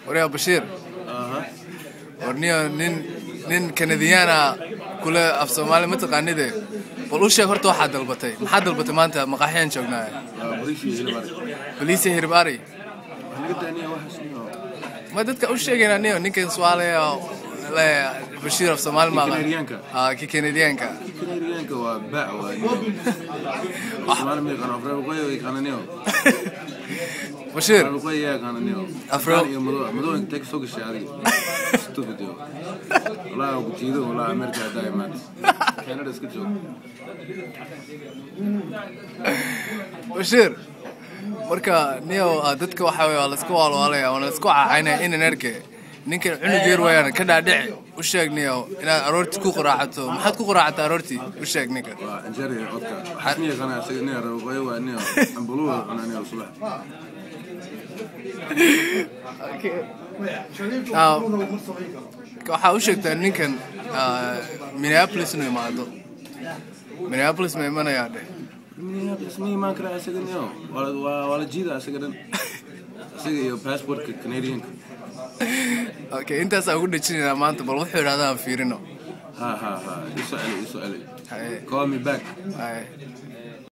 waryaa bashiir aha warniyo nin nin kanadiyaana kule af soomaali ma taqaanide bal u sheeg horta waxaad dalbatay maxaad dalbatay maanta maqaaxiyaan joognaa waa bariishii hilbar baliise hirib ari naga daaniya waxaas niyo ma dadka u sheegayna niyo ninkan suaalaya le bashiir af soomaali ma aqaan Kanadiyaanka? ah ki kanadiyaanka kanadiyaanka waa baac waa niyo soomaali ma yaqaano afreer waqooyi way yaqaana niyo bashiir afreer waqooyi yaa yaqaana niyo Afreer- Afgaan iyo madow madow inta ka soo gashay adiga stupid yo walaa ku jiido walaa amerika hadaa imaad canada iska joog bashiir marka niyo ah, dadka waxa wey waa laisku waalwaalaya waana laisku cacaynaya inan erke ninkan cunug yar wayaan ka dhaadhici u sheeg niyo inaad aroortii ku qaraacato maxaad ku qaraacata aroortii u sheeg ninkan waa anjari odka waxaas ma yaqaana isaga niyo reer waqooyi waa niyo ambulu waa cunaa niyo subax Ah, waxaa u sheegtaa ninkan ah, minneapolis inuu imaado minneapolis ma imanayaa dheh Minneapolis ma imaan karaa isaga niyo waa waa- waa la jiida isaga dhan isaga iyo passportka canadianka okay intaasaa ugu dhejinaynaa maanta bal wuxuu idhahdaa aan fiirino ha ha ha isoo celi isoo celi Haye, call me back haye.